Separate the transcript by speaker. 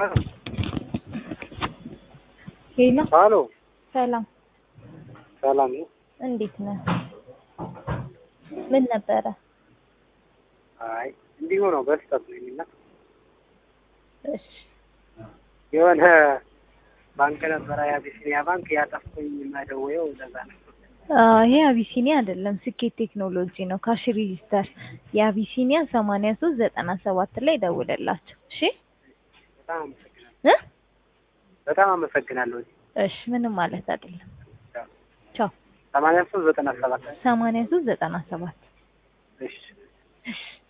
Speaker 1: ሄሎ
Speaker 2: ሀሎ
Speaker 1: ሰላም፣
Speaker 2: ሰላም ነው።
Speaker 1: እንዴት ነህ? ምን ነበረ?
Speaker 2: አይ እንዲሁ ነው በስህተት ነው የሚና
Speaker 1: እሺ
Speaker 2: የሆነ ባንክ ነበረ የአቢሲኒያ ባንክ ያጠፍኩኝ መደወየው ለዛ ነው።
Speaker 1: አዎ፣ ይሄ አቢሲኒያ አይደለም፣ ስኬት ቴክኖሎጂ ነው። ካሽ ሬጂስተር የአቢሲኒያ ሰማንያ ሶስት ዘጠና ሰባት ላይ ደውልላቸው። እሺ
Speaker 2: በጣም አመሰግናለሁ።
Speaker 1: እ
Speaker 2: በጣም አመሰግናለሁ።
Speaker 1: እሺ ምንም ማለት አይደለም። ቻው።
Speaker 2: ሰማንያ ሶስት ዘጠና ሰባት
Speaker 1: ሰማንያ ሶስት ዘጠና ሰባት
Speaker 2: እሺ
Speaker 1: እሺ